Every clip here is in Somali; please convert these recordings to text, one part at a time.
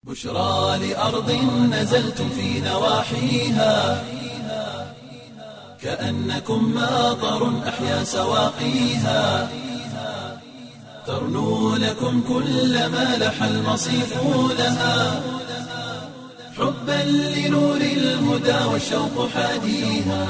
بشرى لأرض نزلتم في نواحيها كأنكم ماطر أحيا سواقيها ترنو لكم كل ما لح المصيف لها حبا لنور الهدى والشوق حاديها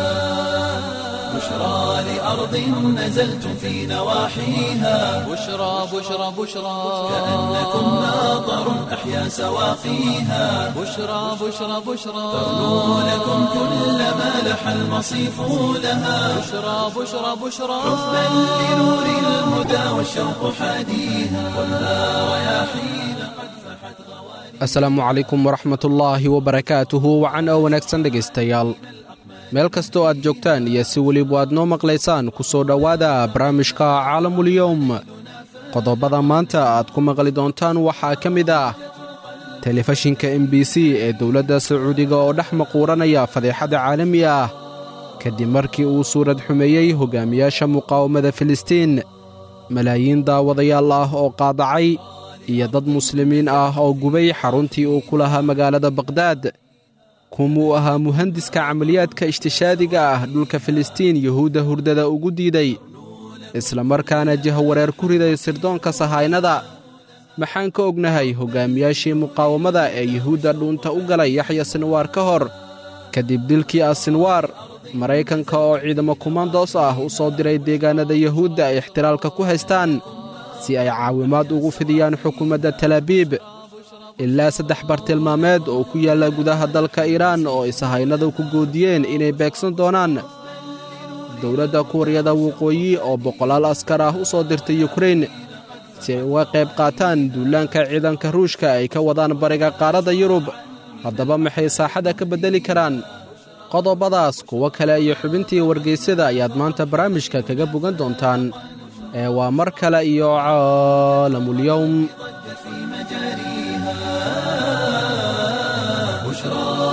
بشرى لأرض نزلتم في نواحيها بشرى بشرى بشرى كأنكم ماطر أحيا سواقيها بشرى بشرى بشرى ترنو لكم كل ما لح المصيف لها بشرى بشرى بشرى حبا لنور الهدى والشوق حاديها خذها رياحين قد فحت غوالي asalaamu calaykum waraxmatullaahi wabarakaatuhu wacan oo wanaagsan dhegaystayaal meel kastoo aad joogtaan iyo si weliba aad noo maqlaysaan ku soo dhowaada barnaamijka caalamulyowm qodobada maanta aad ku maqli doontaan waxaa ka mid ah telefishinka m b c ee dowladda sacuudiga oo dhex maquuranaya fadeexada caalami ah kadib markii uu suurad xumeeyey hogaamiyaasha muqaawamada filistiin malaayiin daawadayaal ah oo qaadacay iyo dad muslimiin ah oo gubay xaruntii uu ku lahaa magaalada baqhdaad kumuu ahaa muhandiska camaliyaadka ishtishaadiga ah dhulka filistiin yuhuudda hurdada ugu diiday isla markaana jahawareer ku riday sirdoonka sahaynada maxaan ka ognahay hoggaamiyaashii muqaawamada ee yuhuudda dhuunta u galay yaxya sinwaar ka hor kadib dilkii asinwaar maraykanka oo ciidamo kumandoos ah u soo diray deegaannada yuhuudda ay ixtiraalka ku haystaan si ay caawimaad ugu fidiyaan xukuumadda talaabiib ilaa saddex bartilmaameed oo ku yaalla gudaha dalka iiraan oo ay sahaynadu ku goodiyeen inay beegsan doonaan dowladda kuuriyada waqooyi oo boqolaal askar ah u soo dirtay yukrain si ay uga qayb qaataan duulaanka ciidanka ruushka ay ka wadaan bariga qaaradda yurub haddaba maxay saaxadda ka beddeli karaan qodobadaas kuwo kale iyo xubintii wargaysyada ayaad maanta barnaamijka kaga bogan doontaan ee waa mar kale iyo caalamulyowm في مجاريها بشرى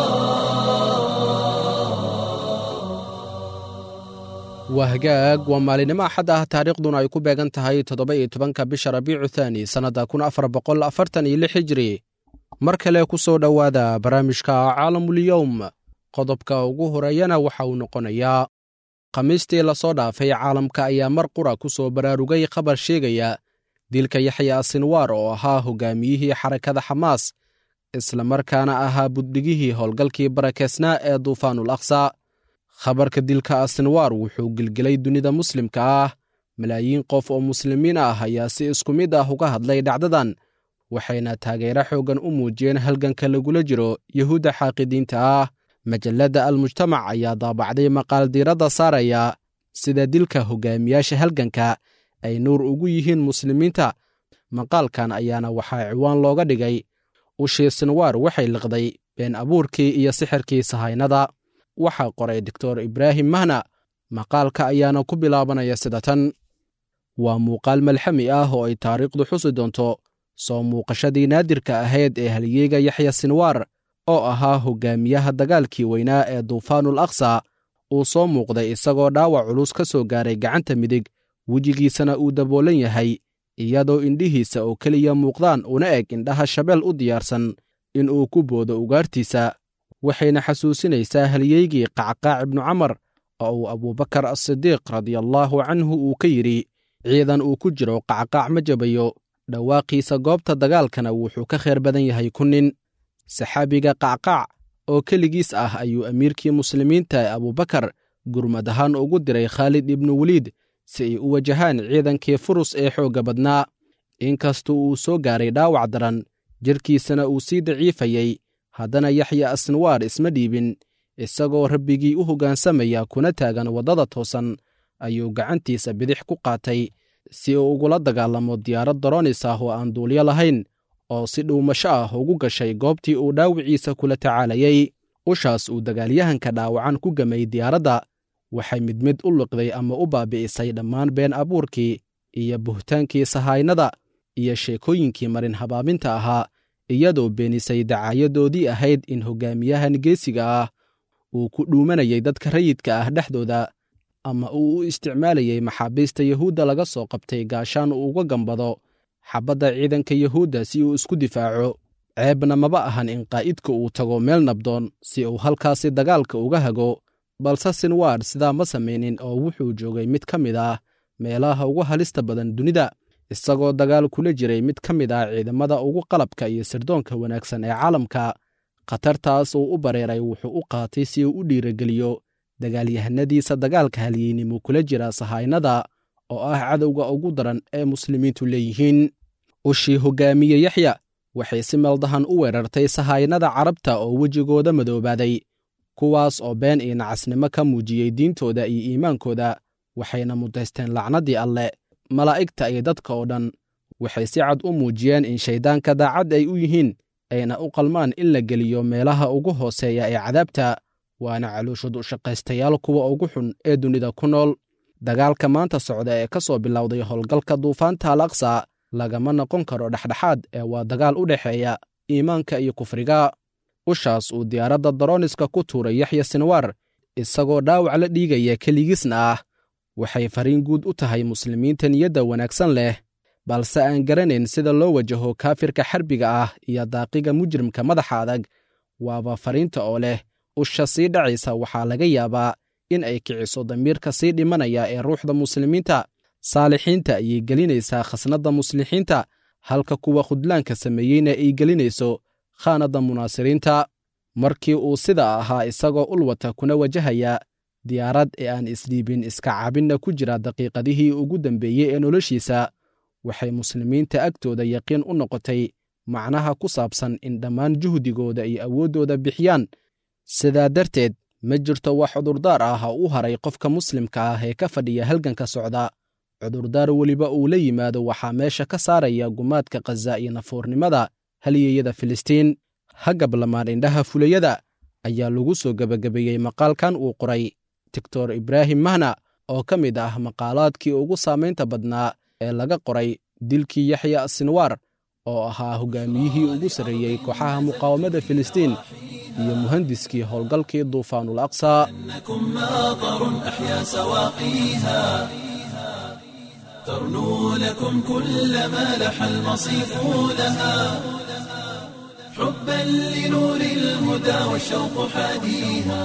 waa hagaag waa maalinimo axad ah taariikhduna ay ku beegan tahay toddoba iyo tobanka bisha rabiicu thaani sannadda kun afar boqol afartan iyo lix hijri mar kale ku soo dhowaada barnaamijka caalamulyowm qodobka ugu horeeyana waxa uu noqonayaa khamiistii lasoo dhaafay caalamka ayaa mar qura ku soo baraarugay khabar sheegaya dilka yaxya asinwaar oo ahaa hoggaamiyihii xarakada xamaas isla markaana ahaa buddhigihii howlgalkii barakeysnaa ee duufaanul aqsa khabarka dilka asinwaar wuxuu gelgelay dunida muslimka ah malaayiin qof oo muslimiin ah ayaa si isku mid ah uga hadlay dhacdadan waxayna taageero xooggan u muujiyeen halganka lagula jiro yuhuudda xaaqidiinta ah majalladda almujtamac ayaa daabacday maqaal diiradda saaraya sida dilka hoggaamiyaasha halganka ay nuur ugu yihiin muslimiinta maqaalkan ayaana waxaa ciwaan looga dhigay ushii sinwaar waxay liqday been abuurkii iyo sixirkii sahaynada waxaa qoray doctor ibraahim mahna maqaalka ayaana ku bilaabanaya sida tan waa muuqaal malxami ah oo ay taariikhdu xusi doonto soo muuqashadii naadirka ahayd ee halyeega yaxya sinwaar oo ahaa hoggaamiyaha dagaalkii weynaa ee duufaanul aqsa uu soo muuqday isagoo dhaawac culus ka soo gaaray gacanta midig wejigiisana uu daboolan yahay iyadoo indhihiisa oo keliya muuqdaan una eg indhaha shabeel u diyaarsan in uu ku boodo ugaartiisa waxayna xasuusinaysaa halyeygii qacqaac ibnu camar oo uu abuubakar asidiiq radiallaahu canhu uu ka yidhi ciidan uu ku jiro qacqaac ma jabayo dhawaaqiisa goobta dagaalkana wuxuu ka khayr badan yahay ku nin saxaabiga qacqaac oo keligiis ah ayuu amiirkii muslimiinta ee abuubakar gurmad ahaan ugu diray khaalid ibnu weliid si ay u wajahaan ciidankii furus ee xoogga badnaa inkastuu uu soo gaaray dhaawac daran jirkiisana uu sii daciifayey haddana yaxya asnwaar isma dhiibin isagoo rabbigii u hoggaansamaya kuna taagan waddada toosan ayuu gacantiisa bidix ku qaatay si uu ugula dagaalamo diyaarad daroonis ah oo aan duulyo lahayn oo si dhuumasho ah ugu gashay goobtii uu dhaawiciisa kula tacaalayey ushaas uu dagaalyahanka dhaawacan ku gamay diyaaradda waxay mid mid u liqday ama u baabi'isay dhammaan been abuurkii iyo buhtaankii sahaynada iyo sheekooyinkii marin habaabinta ahaa iyadoo beenisay dacaayadoodii ahayd in hoggaamiyahan geesiga ah uu ku dhuumanayay dadka rayidka ah dhexdooda ama uu u isticmaalayay maxaabiista yuhuudda laga soo qabtay gaashaan uu uga gambado xabadda ciidanka yuhuudda si uu isku difaaco ceebna maba ahan in qaa'idka uu tago meel nabdoon si uu halkaasi dagaalka uga hago balse sinwaar sidaa ma samaynin oo wuxuu joogay mid ka mid ah meelaha ugu halista badan dunida isagoo dagaal kula jiray mid ka mid ah ciidamada ugu qalabka iyo sirdoonka wanaagsan ee caalamka khatartaas uu u bareeray wuxuu u qaatay si uu u dhiirageliyo dagaalyahanadiisa dagaalka halyeynimo kula jira sahaynada oo ah cadowga ugu daran ee muslimiintu leeyihiin ushii hoggaamiye yaxya waxay si meeldahan u weerartay sahaynada carabta oo wejigooda madoobaaday kuwaas oo been iyo nacasnimo ka muujiyey diintooda iyo iimaankooda waxayna mudaysteen lacnaddii alleh malaa'igta iyo dadka oo dhan waxay si cad u muujiyeen in shayddaanka daacad ay u yihiin ayna u qalmaan in la geliyo meelaha ugu hooseeya ee cadaabta waana calooshud u shaqaystayaal kuwa ugu xun ee dunida ku nool dagaalka maanta socda ee ka soo bilowday howlgalka duufaanta al aqsa lagama noqon karo dhexdhexaad ee waa dagaal u dhexeeya iimaanka iyo kufriga ushaas uu diyaaradda daroniska ku tuuray yaxya sinwaar isagoo dhaawac la dhiigaya keligiisna ah waxay fariin guud u tahay muslimiinta niyadda wanaagsan leh balse aan garanayn sida loo wajaho kaafirka xarbiga ah iyo daaqiga mujrimka madaxa adag waaba fariinta oo leh usha sii dhacaysa waxaa laga yaabaa in ay kiciso damiirka sii dhimanaya ee ruuxda muslimiinta saalixiinta ayay gelinaysaa khasnadda muslixiinta halka kuwa khudlaanka sameeyeyna ay gelinayso khaanadda munaasiriinta markii uu sida ahaa isagoo ulwata kuna wajahaya diyaarad ee aan isdhiibin iska caabinna ku jira daqiiqadihii ugu dambeeyey ee noloshiisa waxay muslimiinta agtooda yaqiin u noqotay macnaha ku saabsan in dhammaan juhdigooda iyo awooddooda bixiyaan sidaa darteed ma jirto wax cudurdaar ah oo u haray qofka muslimka ah ee ka fadhiya halganka socda cudurdaar weliba uu la yimaado waxaa meesha ka saaraya gumaadka khaza iyo nafuurnimada halyeyada filistiin hagablamaan indhaha fulayada ayaa lagu soo gebagabeeyey maqaalkan uu qoray doctor ibraahim mahna oo ka mid ah maqaalaadkii ugu saamaynta badnaa ee laga qoray dilkii yaxya sinwaar oo ahaa hogaamiyihii ugu sarreeyey kooxaha muqaawamada filistiin iyo muhandiskii howlgalkii duufaanul aqsa إنكم ماطر أحيا سواقيها ترنو لكم كل ما لح المصيف لها حبا لنور الهدى والشوق حاديها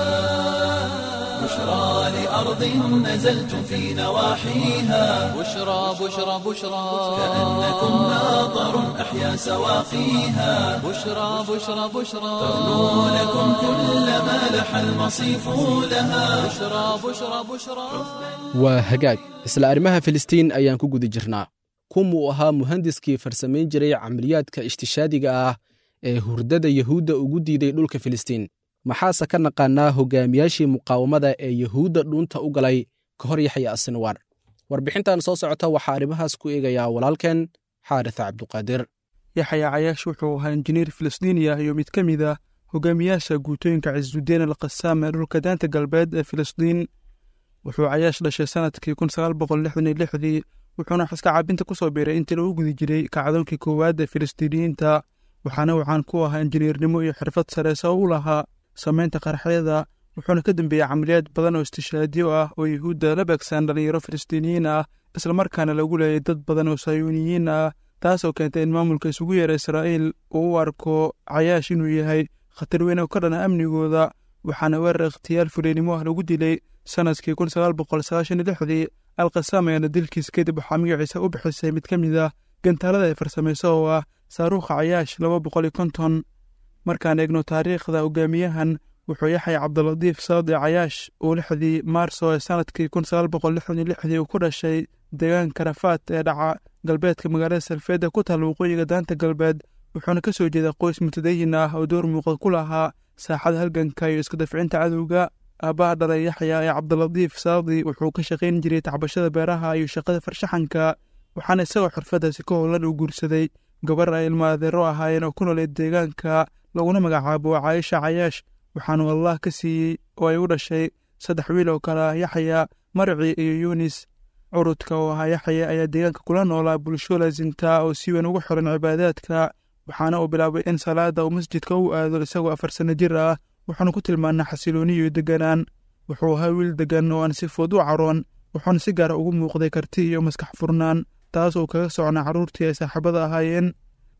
بشرى لأرض نزلتم في نواحيها بشرى بشرى بشرى كأنكم ماطر أحيا سواقيها بشرى بشرى بشرى ترنو لكم كل ما لح المصيف لها بشرى بشرى بشرى waa hagaag isla arrimaha filistiin ayaan ku guda jirnaa kumuu ahaa muhandiskii farsamayn jiray camaliyaadka ishtishaadiga ah ee hurdada yuhuudda ugu diiday dhulka filistiin maxaase ka naqaannaa hogaamiyaashii muqaawamada ee yuhuudda dhuunta u galay ka hor yaxya asinwaar warbixintan soo socota waxaa arrimahaas ku eegayaa walaalkeen xaaris cabduqaadir yaxya cayaash wuxuu ahaa injineer filistiini ah iyo mid ka mid ah hogaamiyaasha guutooyinka cisuddeen al qasaam ee dhulka daanta galbeed ee filistiin wuxuu cayaash dhashay sanadkii kun sagaal boqol lixdan iyo lixdii wuxuuna xiska caabinta ku soo biiray intii lagu gudi jiray kacdoonkii koowaad ee filistiiniyiinta waxaana waxaan ku ahaa injineernimo iyo xirfad sare sabab u lahaa samaynta qaraxyada wuxuuna ka dambeeyey camaliyaad badan oo istishaadiyo ah oo yuhuudda la beegsan dhalinyaro filistiiniyiin ah islamarkaana lagu leeyay dad badan oo sayuuniyiin ah taasoo keentay in maamulka isugu yeera israa'iil uu u arko cayaash inuu yahay khatar weyn oo ka dhana amnigooda waxaana weerar ikhtiyaal fuleynimo ah lagu dilay sanadkii kun sagaal boqol sagaashan iyo lixdii alkhasaam ayaana dilkiis kadib waxaa magaciisa u bixisay mid ka mid ah gantaalada ay farsamayso oo ah saaruukha cayaash laba boqol iyo konton markaan eegno taariikhda hogaamiyahan wuxuu yaxay cabdilatiif saadi cayaash uu lixdii maarso ee sanadkii kun sagaal boqol lixdan iyo lixdii uu ku dhashay deegaanka rafaad ee dhaca galbeedka magaalada salfeedda ku taal waqooyiga daanta galbeed wuxuuna ka soo jeedaa qoys mutadayin ah oo door muuqda ku lahaa saaxada halganka iyo iska dafcinta cadowga aabbaha dhalay yaxya ee cabdilatiif saadi wuxuu ka shaqayn jiray tacbashada beeraha iyo shaqada farshaxanka waxaana isagoo xirfadaasi ka howlan uu guursaday gabar ay ilma adeero ahaayeen oo ku nooleed deegaanka laguna magacaabo caayisha cayaash waxaanu allah ka siiyey oo ay u dhashay saddex wiil oo kale ah yaxya marci iyo yunis curudka oo ahaa yaxya ayaa deegaanka kula noolaa bulsho laasinta oo si weyn ugu xiran cibaadaadka waxaana uu bilaabay in salaada uu masjidka u aado isagoo afar sanno jir ah wuxuuna ku tilmaanaa xasilooni iyo deganaan wuxuu ahaa wiil degan oo aan si fudud u caroon wuxuuna si gaara ugu muuqday karti iyo maskax furnaan taas uu kaga socnaa carruurtii ay saaxiibada ahaayeen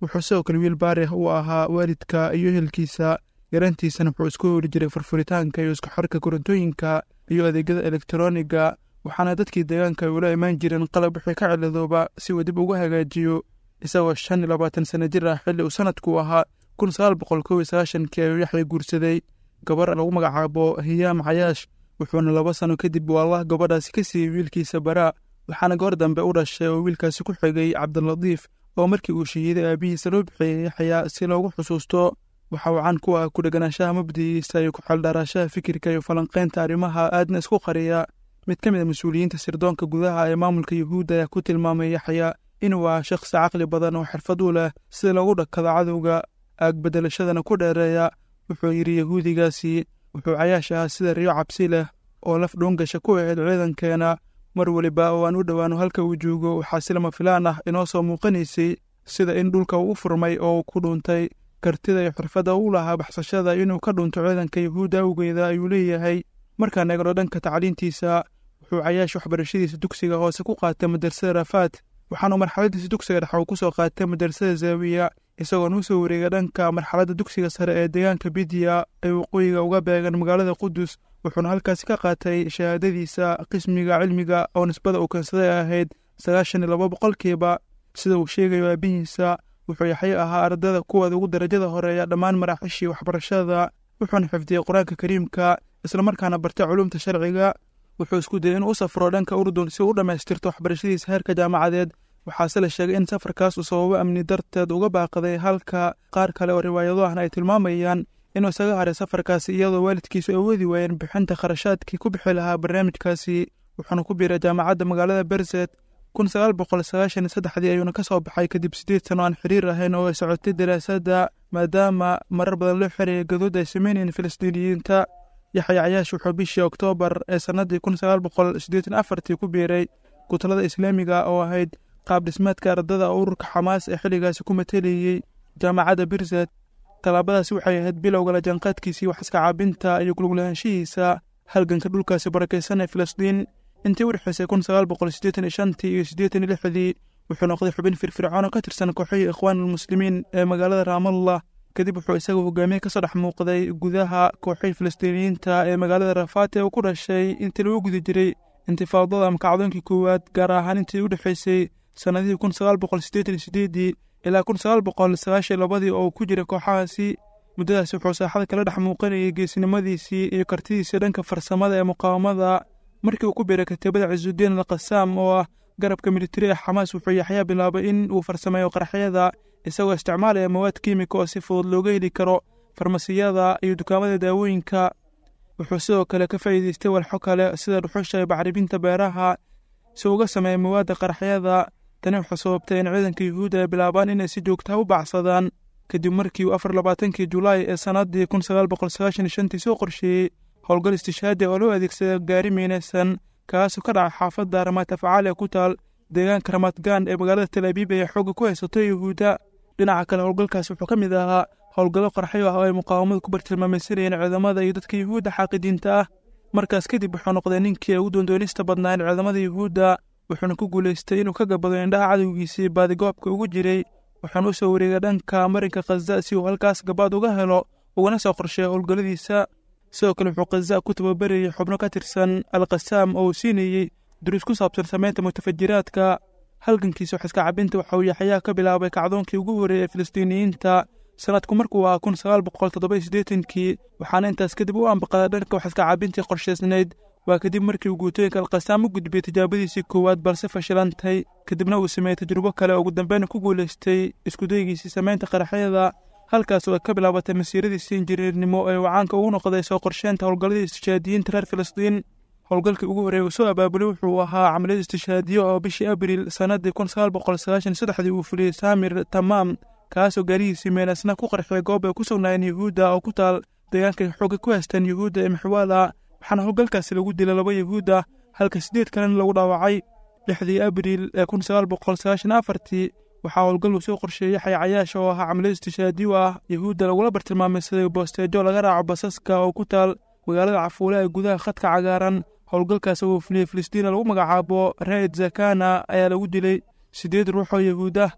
wuxuu sidoo kale wiil baarih u ahaa waalidka iyo ehelkiisa yarantiisana wuxuu isku hori jiray furfuritaanka iyo isku xorka korontooyinka iyo adeegyada elektroniga waxaana dadkii deegaanka ay ula imaan jireen qalab wixii ka ciladooba si uu dib ugu hagaajiyo isagoo shan iyo labaatan sana jir ah xilli uu sanadku ahaa kun sagaal boqol kow iyo sagaashankii ayuu yaxya guursaday gabar lagu magacaabo hiyaam cayaash wuxuuna laba sano kadib wallah gabadhaasi ka siiyey wiilkiisa baraa waxaana goor dambe u dhashay oo wiilkaasi ku xigay cabdilatiif oo markii uu shahiiday aabihiisa loo bixiyey yaxyaa si loogu xusuusto waxa uu caan ku ah ku dheganaanshaha mabdigiisa iyo ku-xeeldhaaraashaha fikirka iyo falanqaynta arrimaha aadna isku qariya mid ka mid a mas-uuliyiinta sirdoonka gudaha ee maamulka yuhuudda ayaa ku tilmaamay yaxya inuu ah shakhsi caqli badan oo xirfad u leh sida loogu dhakado cadowga aagbedelashadana ku dheereeya wuxuu yidhi yahuudigaasi wuxuu cayaash ahaa sida riyo cabsi leh oo laf dhuungasha ku ahayd ciidankeena mar weliba oo aan u dhowaano halka uu joogo waxaa si lama filaan ah inoo soo muuqanaysay sida in dhulka uu u furmay oo uu ku dhuuntay kartida iyo xirfadda u lahaa baxsashada inuu ka dhunto ciidanka yuhuudda awgeeda ayuu leeyahay markaan eegno dhanka tacliintiisa wuxuu cayaash waxbarashadiisa dugsiga hoose ku qaatay madrasada rafaad waxaanu marxaladiisa dugsiga dhex uu ku soo qaatay madrasada zaawiya isagoona u soo wareegay dhanka marxaladda dugsiga sare ee deegaanka bidiya ee waqooyiga uga beegan magaalada qudus wuxuuna halkaasi ka qaatay shahaadadiisa qismiga cilmiga oo nisbada uu keensaday ahayd sagaashan iyo laba boqolkiiba sida uu sheegayo aabihiisa wuxuu yaxyo ahaa ardada kuwooda ugu darajada horeeya dhammaan maraaxishii waxbarashada wuxuuna xifdiyey qur-aanka kariimka islamarkaana bartay culumta sharciga wuxuu isku dayay inuu u safro dhanka urdun si uu u dhammaystirto waxbarashadiisa heerka jaamacadeed waxaase la sheegay in safarkaas uu sababo amni darteed uga baaqaday halka qaar kale oo riwaayado ahna ay tilmaamayaan inuu isaga haray safarkaasi iyadoo waalidkiisu ay awoodi waayeen bixinta kharashaadkii ku bixi lahaa barnaamijkaasi wuxuuna ku biiray jaamacadda magaalada berzet kun sagaal boqol sagaashan iyo saddexdii ayuuna ka soo baxay kadib siddeed sano aan xiriir ahayn oo ay socotay daraasadda maadaama marar badan loo xereeyay gadood ay sameynayeen filistiiniyiinta yaxya cayaash wuxuu bishii oktoobar ee sannaddii kun sagaal boqol siddeetan afartii ku biiray gutalada islaamiga oo ahayd qaab dhismeedka ardada ururka xamaas ee xilligaasi ku matelayey jaamacadda birzet tallaabadaasi waxay ahayd bilowga lajaanqaadkiisii wax iska caabinta iyo guluglahaanshihiisa halganka dhulkaasi barakaysan ee filistiin intii u dhexaysay kun sagaal boqol siddeetan iyo shantii iyo siddeetan iyo lixdii wuxuu noqday xubin firfircoon oo ka tirsan kooxihii ikhwaanulmuslimiin ee magaalada raamallah kadib wuxuu isagu hogaamiye kasoo dhex muuqday gudaha kooxihii filistiiniyiinta ee magaalada rafaat ee uu ku dhashay intii lagu guda jiray intifaadada ama kacdoonkii koowaad gaar ahaan intii u dhexaysay sannadihii kun sagaal boqol siddeetan iyo sideedii ilaa kun sagaal boqol sagaashan labadii oo uu ku jiray kooxahaasi muddadaasi wuxuu saaxada kala dhex muuqanayay geesinimadiisii iyo kartidiisii dhanka farsamada ee muqaawamada markii uu ku biiray katiibada cisuudiin alqasaam oo ah garabka militari ee xamaas wuxuu yaxyaa bilaabay in uu farsameeyo qaraxyada isagoo isticmaalaya mawaad kiimika oo si fudud looga heli karo farmasiyada iyo dukaamada daawooyinka wuxuu sidoo kale ka faa'iidaystay walxo kale sida dhuxusha iyo bacribinta beeraha si uga sameeya mawaadda qaraxyada tani wuxuu sababtay in ciidanka yuhuudda ay bilaabaan inay si joogtaha u bacsadaan kadib markii uu afar labaatankii julaay ee sannaddii kun sagaal boqol sagaashan iyo shantii soo qorsheeyey howlgal istishaadi oo loo adeegsada gaari miinaysan kaasoo ka dhaca xaafadda ramaad afcaal ee ku taal deegaanka ramadgaan ee magaalada tal abiib ee xoogga ku haysato yuhuudda dhinaca kale howlgalkaas wuxuu ka mid ahaa howlgallo qarxyo ah oo ay muqaawamadu ku bartilmaamaysanayeen ciidamada iyo dadka yuhuudda xaaqidiinta ah markaas kadib wuxuu noqday ninkii ugu doondoonista badnaa in ciidamada yuhuudda wuxuuna ku guulaystay inuu ka gabado indhaha cadowgiisii baadigoobka ugu jiray wuxuuna u soo wareegay dhanka marinka khaza si uu halkaas gabaad uga helo ugana soo qorsheeya howlgalladiisa sidoo kale wuxuu khaza ku tababarayay xubno ka tirsan alkhasaam oo uu siinayey duruus ku saabsan samaynta mutafajiraadka halgankiisa wax iska cabinta waxa uu yaxyaa ka bilaabay kacdoonkii ugu horreeyay ee filistiiniyiinta sanadku markuu ahaa kun sagaal boqol toddoba iyo siddeetankii waxaana intaas kadib u ambaqaday dhanka wax iska cabintii qorshaysnayd waa kadib markii uu guutooyinka alkhasaam u gudbiyey tijaabadiisii koowaad balse fashilantay kadibna uu sameeyey tajrubo kale oo ugu dambeyn ku guulaystay iskudaygiisii samaynta qaraxyada halkaas oo ay ka bilaabatay masiiradiisii injiniirnimo ee uu caanka ugu noqday soo qorsheynta howlgalladii istishaadiyiinta reer filistiin howlgalkii ugu horreeyay uu soo abaabulay wuxuu ahaa camaliyad istishaadiyo oo bishii abriil sannaddii kun sagaal boqol sagaashan saddexdii uu fuliyey saamir tamaam kaasoo gaarihiisii meenasna ku qarxiyay goob ay ku sugnaayeen yuhuudda oo ku taal deegaanka xoogga ku haystaan yuhuudda ee maxwaala waxaana howlgalkaasi lagu dilay laba yuhuudda halka siddeed kalena lagu dhaawacay lixdii abriil ee kun sagaal boqol sagaashan afartii waxaa howlgal uu soo qorsheeyey yaxya cayaash oo ahaa camaliyad istishaadiyo ah yuhuudda lagula bartilmaameysaday boosteejo laga raaco basaska oo ku taal magaalada cafuule ee gudaha khadka cagaaran howlgalkaas oo fuliyey filistiina lagu magacaabo raid zakana ayaa lagu dilay siddeed ruux oo yuhuud ah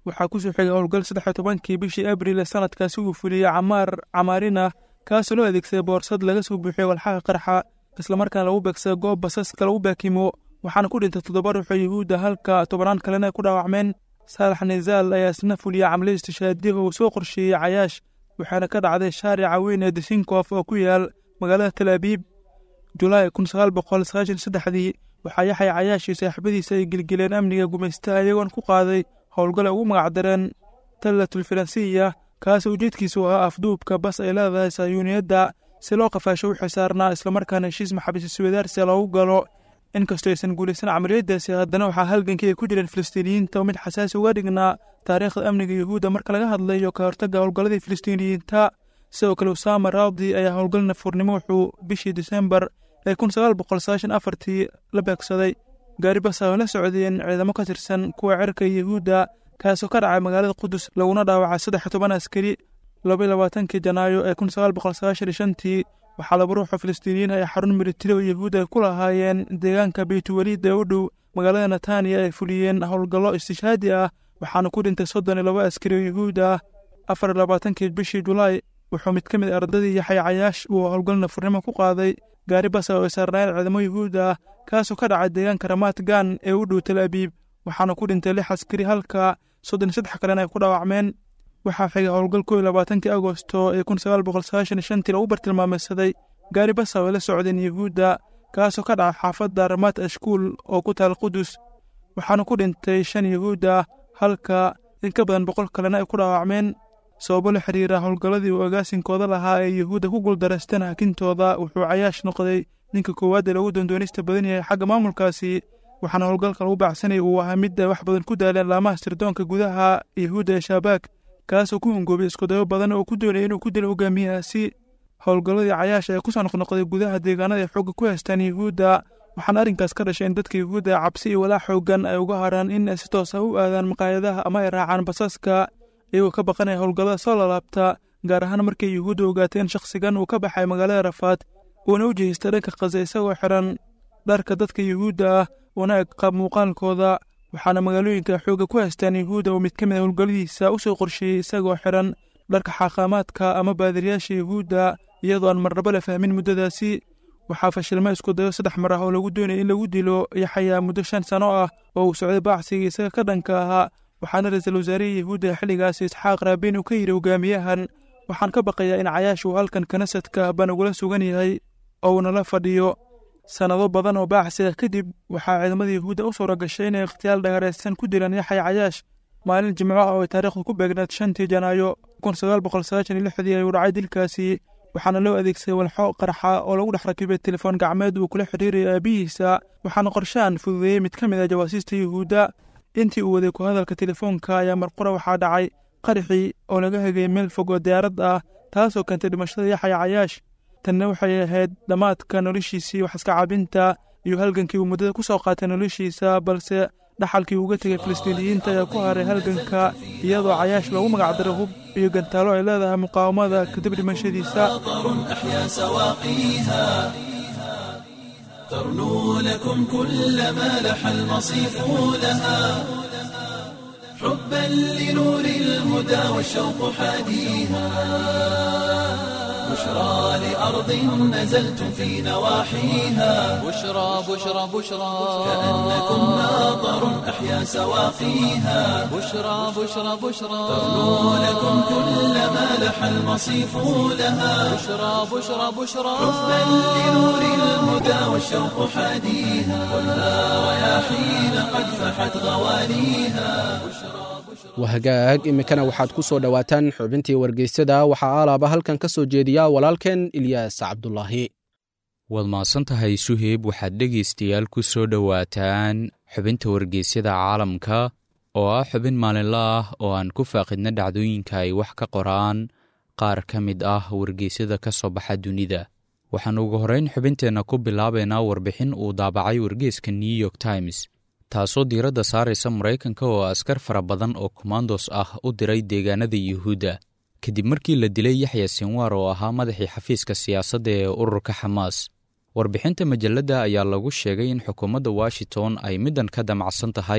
waxaa kusoo xigay howlgal saddex iyo tobankii bishii abril ee sanadkaasi uu fuliyey camaar camaarina kaasoo loo adeegsaday boorsad laga soo buuxiyey walxaqa qarxa islamarkaana lagu beegsada goob basaska lagu baakimo waxaana ku dhintay toddoba ruux oo yuhuudda halka tobannaan kalena ay ku dhaawacmeen saalax nizaal ayaa isna fuliyey camaliya istishaadiya oo uu soo qorsheeyey cayaash waxaana ka dhacday shaarica weyn ee disinkof oo ku yaal magaalada tal abiib julaay kun sagaal boqol sagaashan saddexdii waxaa yaxay cayaash iyo saaxiibadiisa ay gelgeleen amniga gumaystaha iyagoon ku qaaday howlgal ay ugu magacdareen tallatul faransiya kaasoo ujeedkiisu ahaa afduubka bas ay leedahay sayuuniyadda si loo qafaasho wixii saarnaa islamarkaana heshiis maxabiis iswadaarsia loogu galo inkastoo aysan guulaysan camaliyadaasi haddana waxaa halgankii ay ku jireen filistiiniyiinta oo mid xasaasi uga dhignaa taariikhda amniga yuhuudda marka laga hadlayo ka hortagga howlgalladii filistiiniyiinta sidoo kale usaama raadi ayaa howlgal nafuurnimo wuxuu bishii disembar ee kun sagaal boqol sagaashan afartii la beegsaday gaari basa oo la socdeen ciidamo ka tirsan kuwa cerka yuhuudda kaasoo ka dhacay magaalada qudus laguna dhaawacay saddex iyo toban askari labaiyo labaatankii janaayo ee kun sagaal boqol sagaashan iyo shantii waxaa laba ruuxoo filistiiniyiin ay xarun militari oo yuhuud ay ku lahaayeen deegaanka beytulwaliid ee u dhow magaalada netaniya ay fuliyeen howlgallo istishaadi ah waxaana ku dhintay soddon iyo laba askari oo yuhuud ah afar iyo labaatankii bishii julaay wuxuu mid ka mid a ardadii yaxay cayaash uu howlgal nafurnimo ku qaaday gaari basa oo ay saarnaayeen ciidamo yuhuud ah kaasoo ka dhacay deegaanka ramaat gan ee u dhow tal abiib waxaana ku dhintay lix askari halka soddon iyo saddex kalena ay ku dhaawacmeen waxaa xigay howlgal kow iyo labaatankii agosto ee kun sagaal boqol sagaashan iyo shantii lagu bartilmaameysaday gaari basa oo ay la socdeen yuhuudda kaasoo ka dhacay xaafadda ramaat ashkuul oo ku taal qudus waxaana ku dhintay shan yuhuud ah halka in ka badan boqol kalena ay ku dhaawacmeen sababo la xiriira howlgalladii uu agaasinkooda lahaa ee yuhuudda ku guuldareysteen hakintooda wuxuu cayaash noqday ninka koowaad ee lagu doondoonista badan yahay xagga maamulkaasi waxaana howlgalka lagu baacsanaya uu ahaa mid ay wax badan ku daaleen laamaha sirdoonka gudaha yuhuudda ee shaabaag kaasoo ku hungoobay iskudayo badan oo ku doonaya inuu ku dilo hogaamiyahaasi howlgalladii cayaash ee kusoo noqnoqday gudaha deegaanada ay xoogga ku haystaan yuhuudda waxaana arrinkaas ka dhashay in dadka yuhuudda ee cabsi iyo walaac xooggan ay uga haraan in ay si toosa u aadaan maqaayadaha ama ay raacaan basaska iyagoo ka baqanaya howlgallada soo lalaabta gaar ahaan markay yuhuudda ogaatay in shakhsigan uu ka baxay magaalada rafaad uuna u jihistay dhanka khaza isagoo xiran dharka dadka yuhuudda ah una eg qaab muuqaalkooda waxaana magaalooyinka xoogga ku haystaan yuhuudda oo mid ka mid a howlgalladiisa u soo qorsheeyey isagoo xiran dharka xaaqaamaadka ama baadiriyaasha yuhuudda iyadoo aan marnabo la fahmin muddadaasi waxaa fashilma isku dayo saddex mar ah oo lagu doonaya in lagu dilo yaxayaa muddo shan sano ah oo uu socday baacsigii isaga ka dhanka ahaa waxaana ra-iisul wasaarihii yuhuudda xilligaasi isxaaq raabin uu ka yidhi hogaamiyahan waxaan ka baqayaa in cayaash uu halkan kanasadka baan ugula sugan yahay oo uunala fadhiyo sannado badan oo baacsiga kadib waxaa ciidamada yuhuudda u suura gashay inay ikhtiyaal dhagaaraysan ku dilaan yaxay cayaash maalin jimco ah oo ay taariikhdu ku beegnaed shantii janaayo kun sagaal boqol sagaashan iyo lixdii ayuu dhacay dilkaasi waxaana loo adeegsaday walxo qarxa oo lagu dhex rakibay telefoon gacmeed uu kula xidhiiraya aabihiisa waxaana qorshahan fududeeyey mid ka mid ah jawaasiista yuhuudda intii uu waday ku hadalka telefoonka ayaa marqura waxaa dhacay qarxii oo laga hegay meel fog oo diyaarad ah taasoo keentay dhimashada yaxaya cayaash tanna waxay ahayd dhammaadka noloshiisii wax iska cabinta iyo halgankii uu muddada ku soo qaatay noloshiisa balse dhaxalkii uga tegay filistiiniyiinta ayaa ku haray halganka iyadoo cayaash loogu magacdaray hub iyo gantaalo ay leedahay muqaawamada kadib dhimashadiisa أحيا سواقيها ترنو لكم كل ما لح المصيف لها حبا لنور الهدى والشوق حاديها بشرى لأرض نزلتم في نواحيها بشرى بشرى بشرى كأنكم ناظر أحيا سواقيها بشرى بشرى بشرى ترنو لكم كل ما لح المصيف لها بشرى بشرى بشرى حبا لنور الهدى والشوق حاديها خذها رياحين قد فحت غوانيها wahagaag iminkana waxaad ku soo dhowaataan xubintii wargeysyada waxaa alaaba halkan ka soo jeediya walaalkeen ilyaas cabdulaahi waad mahadsan tahay suheyb waxaad dhegaystayaal ku soo dhowaataan xubinta wargeysyada caalamka oo ah xubin maalinla ah oo aan ku faaqidna dhacdooyinka ay wax ka qoraan qaar ka mid ah wargeysyada ka soo baxa dunida waxaan ugu horrayn xubinteenna ku bilaabaynaa warbixin uu daabacay wargeeska new york times taasoo diiradda saaraysa maraykanka oo askar fara badan oo komandos ah u diray deegaanada yuhuudda kadib markii la dilay yaxya sinwaar oo ahaa madaxii xafiiska siyaasadda ee ururka xamaas warbixinta majalladda ayaa lagu sheegay in xukuumadda washington ay middan ka damacsan tahay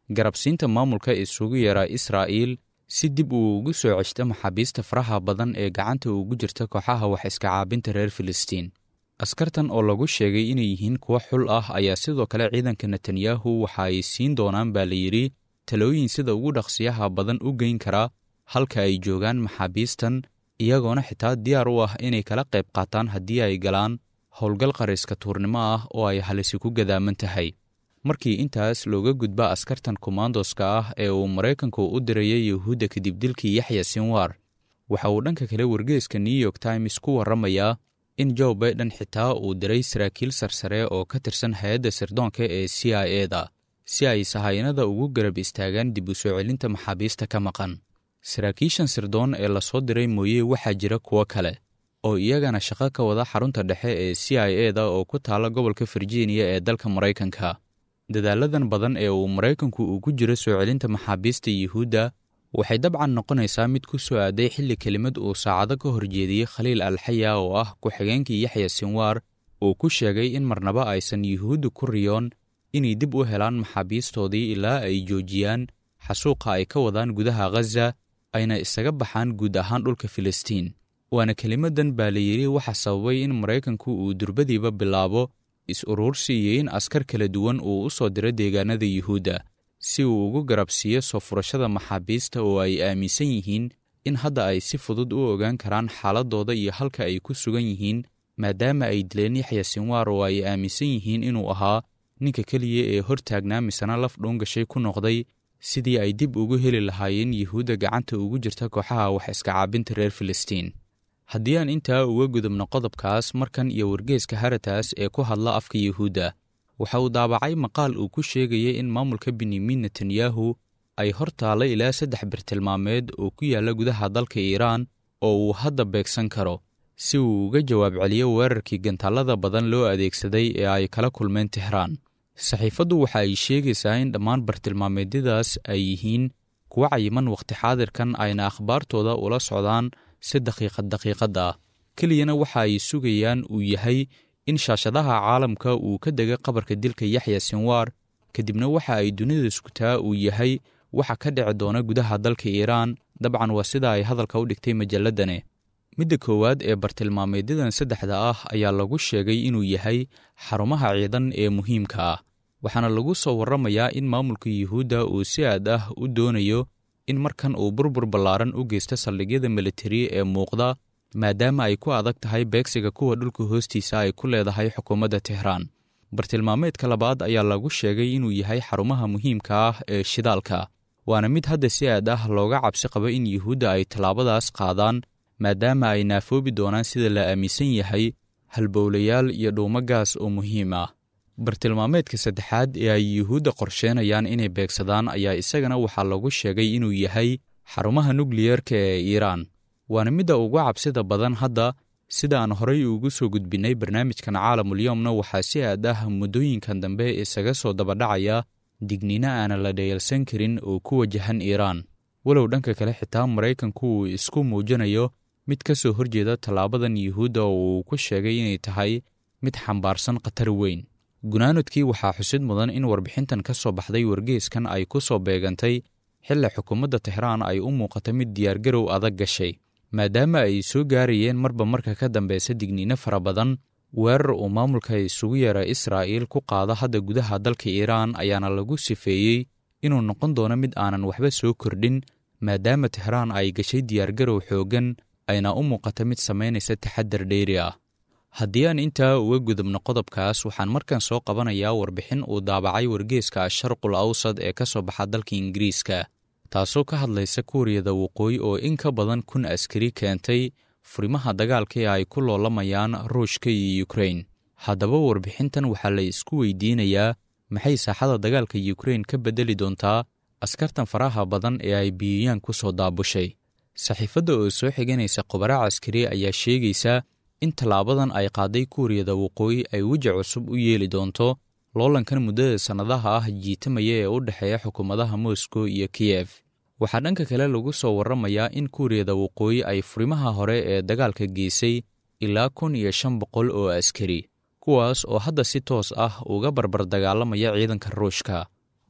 garabsiinta maamulka isugu yeera israa'iil si dib uu ugu soo ceshto maxaabiista faraha badan ee gacanta ugu jirta kooxaha wax iska caabinta reer filistiin askartan oo lagu sheegay inay yihiin kuwo xul ah ayaa sidoo kale ciidanka netanyahu waxa ay siin doonaan baa la yidhi talooyin sida ugu dhaqsiyaha badan u geyn kara halka ay joogaan maxaabiistan iyagoona xitaa diyaar u ah inay kala qayb qaataan haddii ay galaan howlgal qariska tuurnimo ah oo ay halisi ku gadaaman tahay markii intaas looga gudba askartan komandoska ah ee uu maraykanku u dirayay yuhuudda kadib dilkii yaxya sinwar waxa uu dhanka kale wargeeska new york times ku warramayaa in joe baiden xitaa uu diray saraakiil sarsare oo ka tirsan hay-adda sirdoonka ee c i e da si ay sahayanada ugu garab istaagaan dib u soo celinta maxaabiista ka maqan saraakiishan sirdoon ee lasoo diray mooye waxaa jira kuwo kale oo iyagana shaqo ka wada xarunta dhexe ee c i e da oo ku taala gobolka virginia ee dalka maraykanka dadaaladan badan ee uu maraykanku ugu jiro soo celinta maxaabiista yuhuudda waxay dabcan noqonaysaa mid ku soo aaday xilli kelimad uu saacado ka horjeediyey khaliil alxaya oo ah ku-xigeenkii yaxya sinwar uu ku sheegay in marnaba aysan yuhuudda ku riyoon inay dib u helaan maxaabiistoodii ilaa ay joojiyaan xasuuqa ay ka wadaan gudaha ghaza ayna isaga baxaan guud ahaan dhulka filistiin waana kelimadan baa la yidhi waxa sababay in maraykanku uu durbadiiba bilaabo is-uruursi iyo in askar kala duwan uu u soo diro deegaanada yuhuudda si uu ugu garabsiiyo soo furashada maxaabiista oo ay aaminsan yihiin in hadda ay si fudud u ogaan karaan xaaladooda iyo halka ay ku sugan yihiin maadaama ay dileen yaxya sinwar oo ay aaminsan yihiin inuu ahaa ninka keliya ee hortaagnaa misena laf dhuungashay ku noqday sidii ay dib ugu heli lahaayeen yuhuudda gacanta ugu jirta kooxaha wax iska caabinta reer filistiin haddii aan intaa uga gudubno qodobkaas markan iyo wargeeska harataas ee ku hadla afka yuhuudda waxa uu daabacay maqaal uu ku sheegayay in maamulka benyamin netanyahu ay hor taalla ilaa saddex birtilmaameed oo ku yaalla gudaha dalka iiraan oo uu hadda beegsan karo si uu uga jawaab celiyo weerarkii gantaallada badan loo adeegsaday ee ay kala kulmeen tehraan saxiifaddu waxa ay sheegaysaa in dhammaan bartilmaameedyadaas ay yihiin kuwa cayiman wakhti xaadirkan ayna akhbaartooda ula socdaan si daqiiqad daqiiqad ah keliyana waxa ay sugayaan uu yahay in shaashadaha caalamka uu ka dega qabarka dilka yaxya sinwar kadibna waxa ay dunida iskutaa uu yahay waxa ka dhici doona gudaha dalka iiraan dabcan waa sida ay hadalka u dhigtay majalladane midda koowaad ee bartilmaameedyadan saddexda ah ayaa lagu sheegay inuu yahay xarumaha ciidan ee muhiimka ah waxaana lagu soo warramayaa in maamulka yuhuudda uu si aad ah u doonayo in markan uu burbur ballaaran u geysto saldhigyada militari ee muuqda maadaama ay ku adag tahay beegsiga kuwa dhulka hoostiisa ay ku leedahay xukuumadda tehraan bartilmaameedka labaad ayaa lagu sheegay inuu yahay xarumaha muhiimka ah ee shidaalka waana mid hadda si aad ah looga cabsi qabo in yuhuudda ay tallaabadaas qaadaan maadaama ay naafoobi doonaan sida la aaminsan yahay halbowlayaal iyo dhuumo gaas oo muhiim ah bartilmaameedka saddexaad ee ay yuhuudda qorsheenayaan inay beegsadaan ayaa isagana waxaa lagu sheegay inuu yahay xarumaha nukliyerka ee iiraan waana midda ugu cabsida badan hadda sida aan horay ugu soo gudbinnay barnaamijkan caalamulyoomna waxaa si aad ah muddooyinkan dambe isaga soo dabadhacaya digniino aanan la dhayalsan karin oo ku wajahan iiraan walow dhanka kale xitaa maraykanku uu isku muujinayo mid ka soo horjeeda tallaabadan yuhuudda oo uu ku sheegay inay tahay mid xambaarsan khatar weyn gunaanadkii waxaa xusid mudan in warbixintan ka soo baxday wargeeskan ay ku soo beegantay xilli xukuumadda tehraan ay u muuqata mid diyaargarow adag gashay maadaama ay soo gaarayeen marba marka ka dambeysa digniino fara badan weerar uu maamulka isugu yeera israa'iil ku qaada hadda gudaha dalka iiraan ayaana lagu sifeeyey inuu noqon doono mid aanan waxba soo kordhin maadaama tehraan ay gashay diyaargarow xooggan ayna u muuqata mid samaynaysa taxadar dheeri ah haddii aan intaa uga gudubno qodobkaas waxaan markan soo qabanayaa warbixin uu daabacay wargeeska asharqul awsad ee ka soo baxa dalka ingiriiska taasoo ka hadlaysa kuuriyada waqooyi oo in ka badan kun askari keentay furimaha dagaalka ee ay ku loolamayaan ruushka iyo yukrain haddaba warbixintan waxaa la isku weydiinayaa maxay saaxada dagaalka yukrain ka beddeli doontaa askartan faraha badan ee ay biyiyaan ku soo daabushay saxiifadda oo soo xiganaysa khubaro caskari ayaa sheegaysa in tallaabadan ay qaaday kuuriyada waqooyi ay weji cusub u yeeli doonto loolankan muddada sannadaha ah jiitamaya ee u dhexeeya xukuumadaha moscow iyo kiyef waxaa dhanka kale lagu soo warramayaa in kuuriyada waqooyi ay furimaha hore ee dagaalka geysay ilaa kun iyo shan boqol oo askari kuwaas oo hadda si toos ah uga barbar dagaalamaya ciidanka ruushka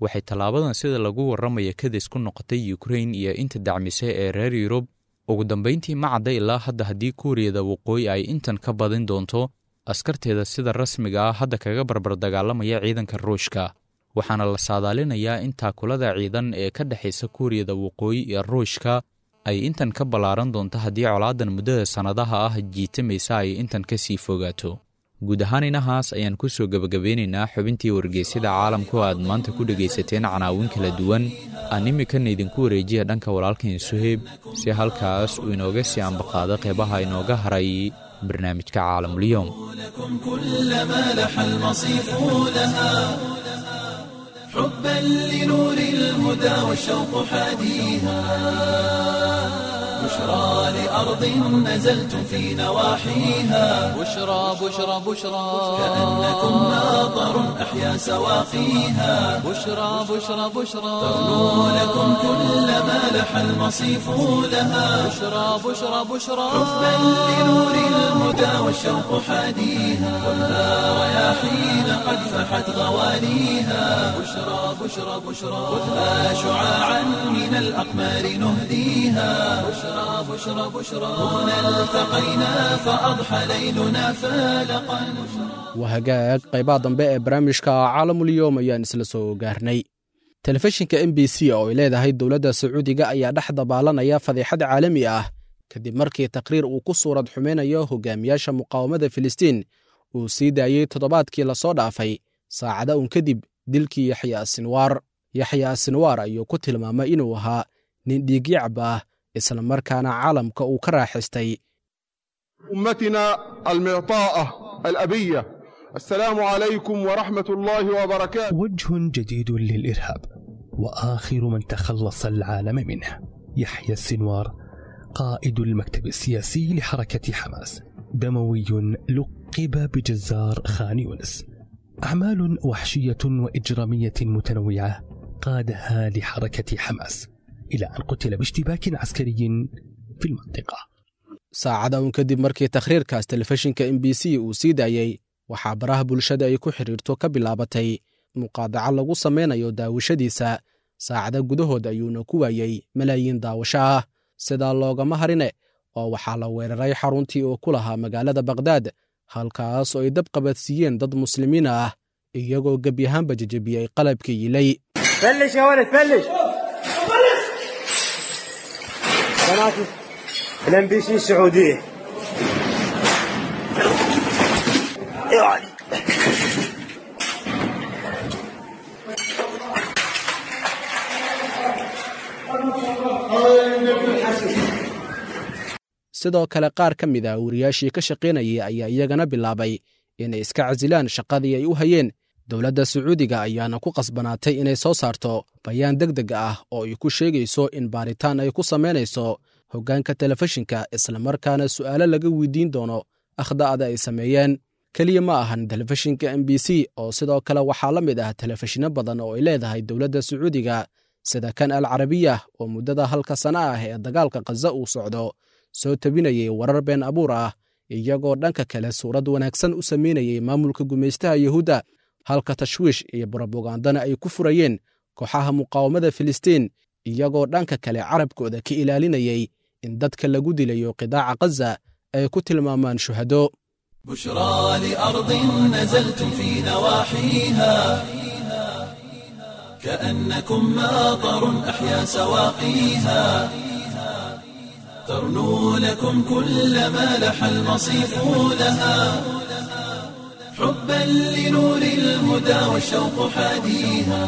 waxay tallaabadan sida lagu warramaya kadis ku noqotay yukrain iyo inta dacmisay ee reer yurub ugu dambayntii ma cadda ilaa hadda haddii kuuriyada waqooyi ay intan ka badin doonto askarteeda sida rasmiga ah hadda kaga barbar dagaalamaya ciidanka ruushka waxaana la saadaalinayaa in taakulada ciidan ee ka dhexaysa kuuriyada waqooyi iyo ruushka ay intan ka ballaaran doonto haddii colaadan muddada sannadaha ah jiitamaysa ay intan ka sii fogaato guud ahaan inahaas ayaan ku soo gebagabeynaynaa xubintii wargeysyada caalamka oo aad maanta ku dhegaysateen canaawin kala duwan aan iminkana idinku wareejiya dhanka walaalkan suheyb si halkaas uu inooga sii ambaqaado qeybaha inooga haray barnaamijka caalamulyoom لكم كل ما لح المصيف لها حبا لنور الهدى والشوق حاديها بشرى لأرض نزلتم في نواحيها بشرى بشرى بشرى كأنكم ناظر أحيا سواقيها بشرى بشرى بشرى تغنو لكم كل ما لح المصيف لها بشرى بشرى بشرى حبا لنور الهدى والشوق حاديها كلها رياحين قد فحت غواليها بشرى بشرى بشرى خذها شعاعا من الأقمار نهديها بشرى بشرى بشرى هنا التقينا فأضحى ليلنا فالقا waa hagaag qaybaha dambe ee barnaamijka caalamulyoom ayaan isla soo gaarnay telefishinka m b c oo ay leedahay dowladda sacuudiga ayaa dhex dabaalanaya fadeexad caalami ah kadib markii taqriir uu ku suurad xumaynayo hogaamiyaasha muqaawamada filistiin uu sii daayey toddobaadkii lasoo dhaafay saacada uun kadib dilkii yaxya sinwaar yaxya sinwaar ayuu ku tilmaamay inuu ahaa nin dhiigyacab ah isla markaana caalamka uu ka raaxistay أمتنا المعطاءة الأبية السلام عليكم ورحمة الله وبركاته وجه جديد للإرهاب وآخر من تخلص العالم منه يحيى السنوار قائد المكتب السياسي لحركة حماس دموي لقب بجزار خان يونس أعمال وحشية وإجرامية متنوعة قادها لحركة حماس إلى أن قتل باشتباك عسكري في المنطقة saacada uun kadib markii takhriirkaas telefishinka m b c uu sii daayey waxaa baraha bulshada ay ku xidhiirto ka bilaabatay muqaadaco lagu samaynayo daawashadiisa saacada gudahood ayuuna ku waayey malaayiin daawasho ah sidaa loogama harine oo waxaa la weeraray xaruntii uu ku lahaa magaalada bakhdad halkaas oo ay dab qabadsiiyeen dad muslimiin ah iyagoo gebyahaanba jejebiyey qalabka yilay فلش يا ولد فلش قناة الام بي سي السعودية يا علي sidoo kale qaar ka mid ah wariyaashii ka shaqaynayay ayaa iyagana bilaabay inay iska casilaan shaqadii ay u hayeen dowladda sacuudiga ayaana ku qasbanaatay inay soo saarto bayaan deg deg ah oo ay ku sheegayso in baaritaan ay ku samaynayso hoggaanka telefishinka islamarkaana su'aalo laga weydiin doono akhda'ada ay sameeyeen keliya ma ahan telefishinka m b c oo sidoo kale waxaa la mid ah telefishinno badan oo ay leedahay dowladda sacuudiga sida kan al carabiya oo muddada halka sana ah ee dagaalka khaza uu socdo soo tabinayay warar been abuur ah iyagoo dhanka kale suurad wanaagsan u samaynayay maamulka gumaystaha yuhuudda halka tashwiish iyo brobagandana ay ku furayeen kooxaha muqaawamada filistiin iyagoo dhanka kale carabkooda ka ilaalinayay in dadka lagu dilayo qidaaca khaza ay ku tilmaamaan shuhado بشرى لأرض نزلتم في نواحيها كأنكم ماطر أحيا سواقيها ترنو لكم كل ما لح المصيف لها حبا لنور الهدى والشوق حاديها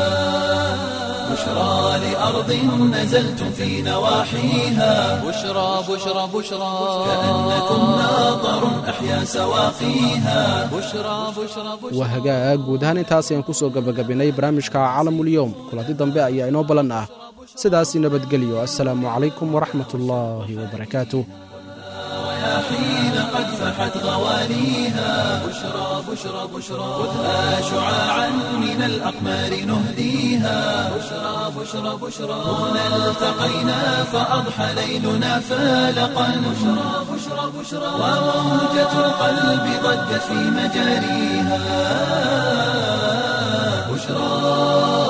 بشرى لأرض نزلتم في نواحيها بشرى بشرى بشرى كأنكم ناظر أحيا سواقيها بشرى بشرى بشرى waa hagaag guud ahaan intaas ayaan ku soo gabagabinnay barnaamijka caalamulyoom kulanti dambe ayaa inoo ballan ah sidaasi nabadgelyo assalaamu calaykum waraxmatullaahi wabarakaatuh حين قد فحت غواليها بشرى بشرى بشرى خذها شعاعا من الأقمار نهديها بشرى بشرى بشرى هنا التقينا فأضحى ليلنا فالقا بشرى بشرى بشرى وموجة القلب ضجت في مجاريها بشرى